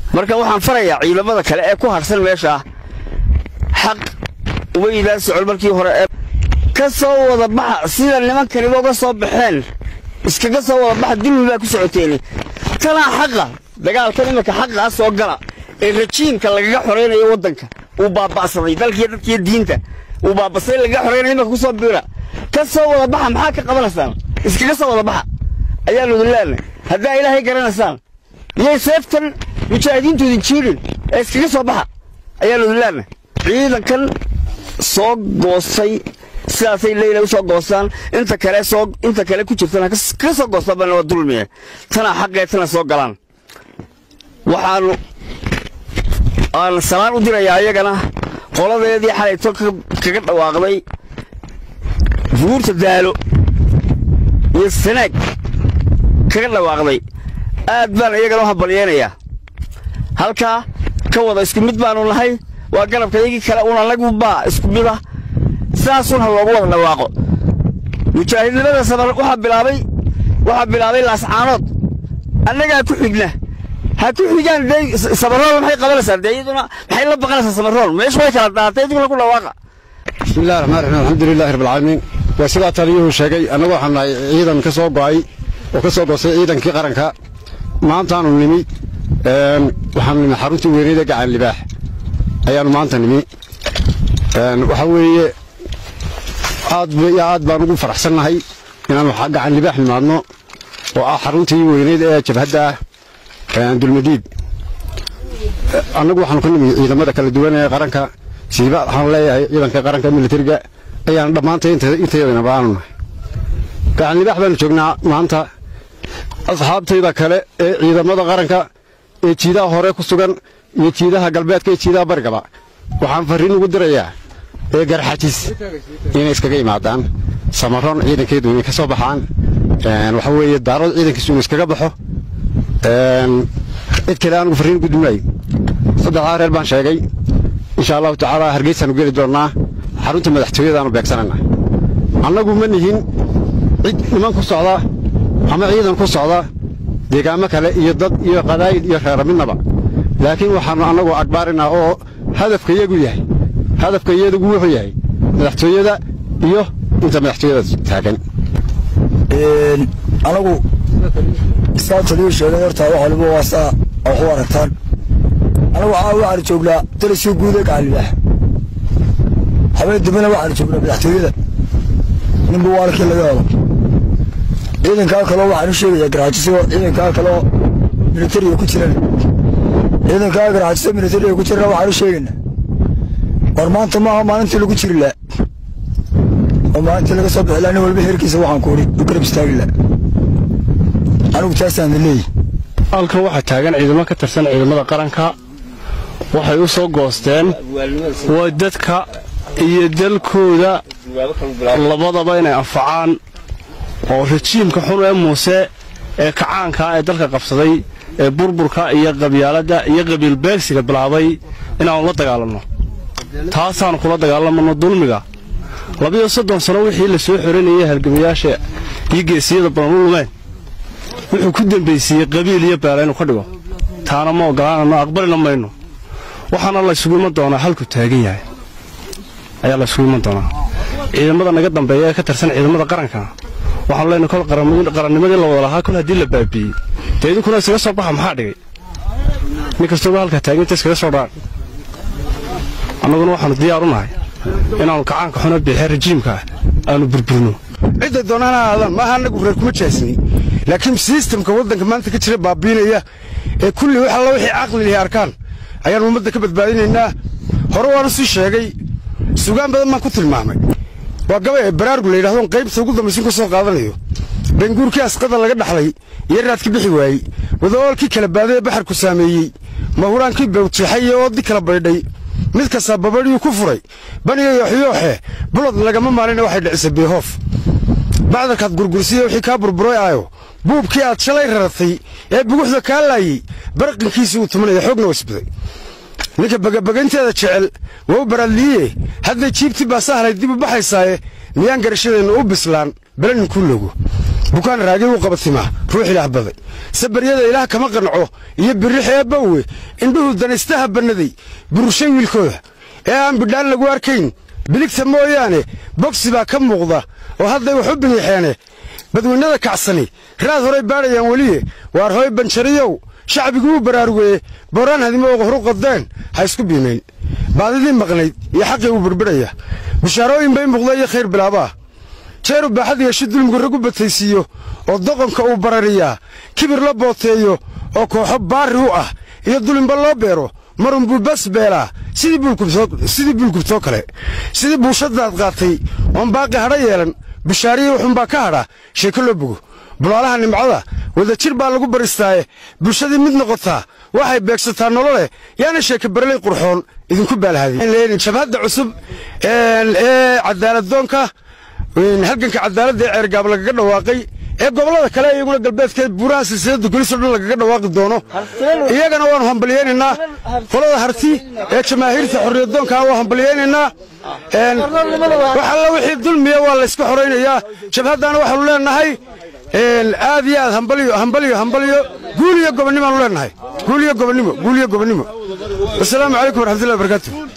marka waxaan farayaa ciidamada kale ee ku harsan meeshaa xaq weydaan socol markii hore ee ka soo wada baxa sida nimankaniba uga soo baxeen iskaga soo wada baxa dulmi baa ku socoteeni tanaa xaqa dagaalkan iminka xaqaa soo gala ee rajiimka lagaga xoraynayo waddanka uu baaba'saday dalkiiyo dadkiyo diinta uu baabasay lagaga xoraynayo iminka ku soo biira ka soo wada baxa maxaa ka qabanaysaan iskaga soo wada baxa ayaanu idin leenahay haddaa ilaahay garanaysaan miyay seeftan mujaahidiintu idin jiirin ee iskaga soo baxa ayaanu idin leenahay ciidankan soo goostay sidaasay leyla u soo goostaan inta kale soo inta kale ku jirtana ka soo goostaan bana waa dulmiye tana xaqee tana soo galaan waxaanu aan salaan u dirayaa iyagana qoladeedii xalayto kaga dhawaaqday buurta daalo iyo sanaag kaga dhawaaqday aad baan iyagana u hambalyeenayaa halkaa ka wada isku mid baanu nahay waa garabka iyagii kale un anagubaa isku mid ah sidaasun ha loogu wada dhawaaqo mujaahidnimada samar waxaa bilaabay waxaa bilaabay laascaanood annagaa ku xigna ha ku xigaan dee samarool maxay qabanaysaa dee iyaduna maxay la baqanaysaa samarool meeshu way kala daatay idinkuna ku dhawaaqa bismi illahi raxmaan raxiim alxamdulillahi rabbilcaalamiin waa sidaa taliyuhu sheegay annagu waxaan nahay ciidan ka soo go'ay oo ka soo goostay ciidankii qaranka maantaanu nimi waxaanu nimi xaruntii weyneyd ee gacan libaax ayaanu maanta nimi waxaa weeye aad iyo aad baan ugu faraxsannahay inaanu gacan libaax nimaadno oo ah xaruntii weyneyd ee jabhadda ah dulmadiid annagu waxaanu ka nimi ciidamada kala duwan ee qaranka siiba waxaan leeyahay ciidanka qaranka militariga ayaan dhammaantay intayadana baanu nahay gacan libaax baanu joognaa maanta asxaabtayda kale ee ciidamada qaranka ee jiidaha hore ku sugan iyo jiidaha galbeedka iyo jiidaha barigaba waxaan farriin ugu dirayaa ee garxajis inay iskaga yimaadaan samaroon ciidankeedu inay ka soo baxaan waxa weeye daarada ciidankiisu inuu iskaga baxo cid kale anugu farriin ugu dumaayo saddexdaa reer baan sheegay insha allahu tacaala hargeysaanu geli doonnaa xarunta madaxtooyadaanu beegsanayna annagu ma nihin cid niman ku socda ama ciidan ku socda deegaamo kale iyo dad iyo qadaa'il iyo reera midnaba laakiin waxaannu annagu agbaarinaa oo hadafka iyagu yahay hadafka iyagu wuxuu yahay madaxtooyada iyo inta madaxtooyada taagan anagu saa taliyuu sheegay horta wax waliba waa saa wax u aragtaan anagu waxaanu joognaa dalaskii guud ee gacalibaax habeen dambena waxaanu joognaa madaxtooyada ninba waalkii laga helo ciidankaa kaloo waxaan u sheegayaa garaajiso ciidankaa kaloo militariga ku jiran ciidankaa garaajiso militariga ku jirana waxaan u sheegaynaa war maanta maaha maalintii lagu jiri laa oo maalintii laga soo bixi laa nin walba heerkiisa waxaan ku udhi u garab istaagi laa anigu taasaan leeyahy halkan waxaa taagan ciidamo ka tirsan ciidamada qaranka waxay u soo goosteen waa dadka iyo dalkooda labadaba inay anfacaan oo rajiimka xun ee muuse ee kacaankaa ee dalka qabsaday ee burburka iyo qabyaaladda iyo qabiilbeegsiga bilaabay inaannu la dagaalanno taasaannu kula dagaalamano dulmiga labiyo soddon sano wixii la soo xoranayay halgamayaasha iyo geesiyada badan u lumeen wuxuu ku dembaysiiyey qabiil iyo beela inuu ka dhigo taana ma ogolaanano aqbalina mayno waxaana laysugu iman doonaa halku taagan yahay ayaa laysugu iman doonaa ciidamada naga dambeeya ee ka tirsan ciidamada qaranka waxaanu leenahay kol qarannimadii la wada lahaa kol haddii la baabiiyey dee idinkuna iskaga soo baxa maxaa dhigay nin kastooba halkaa taaginta iskaga soo dhaan annaguna waxaanu diyaar u nahay inaannu kacaanka xuna biixee rajiimka ah aanu burburno cidda doonaan ha aadaan maaha annagu reer kuma jaasni laakiin sistamka waddanka maanta ka jira baabiinaya ee kulli wax alla wixii caqli lihi arkaan ayaan ummadda ka badbaadinaynaa hore waanu sii sheegay sugaan badan baan ku tilmaamay waa gabay baraargu la yidhahdo qaybta ugu dambaysin ka soo qaadanayo benguurkii asqada laga dhaxlay iyo raadka bixi waayey wadaoolkii kala baaday ee baxarku saameeyey mahuraankii bawjeexay iyo ooddi kala baydhay mid kastaa babadhiyuu ku furay baniga yooxyooxe bulod lagama maalina waxay dhicisay beehoof bacdarkaad gurgursiya wixii kaa burburay aayo buubkii aad shalay raratay ee buguxda kaa laayey barqinkiisii uu tumanaya xoogna wasbiday ninka bagabagaynteeda jecel waa u baraadliye hadday jiibtii baa sahlay dib u baxaysaaye miyaan garashadeenna u bislaan bele ninkuu logo bukaan raagay wuu qabatimaa ruux ilaah baday sabaryada ilaah kama qanco iyo birri xeebbowe indhuhu danaystaha bannaday burushay wiilkooda ee aan bidhaan lagu arkayn biligta mooyaane bogsi baa ka muuqda oo hadday wax u biniixeene badweynada kacsani raad horay baadhayaan weliye waar hooy banjariyow shacbiguu baraarugeye booraan hadimo oo horu qadeen ha isku biimayn baadidii maqnayd iyo xaqii uu birbidhaya bishaarooyin bay muuqda iyo khayr bilaabaa jeeru baaxad yeesho dulmigu ragu bataysiiyo oo doqonka uu barariyaa kibir la booteeyo oo kooxo baarri u ah iyo dulimba loo beero marun buu bas beelaa sidii buulgubtoo kale sidii buushadaad qaatay oon baaqi hadha yeelan bishaariya wuxuunbaa ka hadha sheeko loo bogo bulaalaha nimcada wadajir baa lagu baristaaye bulshadii mid noqotaa waxay beegsataa nolole yaana sheeka barelay qurxoon idinku baalahadin jabhadda cusub ee cadaaladdoonka halganka cadaaladda ee ceergaab lagaga dhawaaqay ee gobollada kale iyaguna galbeedka buuraha silsilada golis oo dhan lagaga dhawaaqi doono iyagana waannu hambalyaynaynaa qolada harti ee jamaahiirta xorriyaddoonkaa waa hambalyaynaynaa wax alla wixii dulmiya waa layska xoraynayaa jabhaddaana waxaanu leenahay aad iyo aad hambalyo hambalyo hambalyo guul iyo gobonnimaanu leenahay guul iyo gobonnimo guul iyo gobonnimo wasalaamu calaykum waraxmatullahi wabarakaatu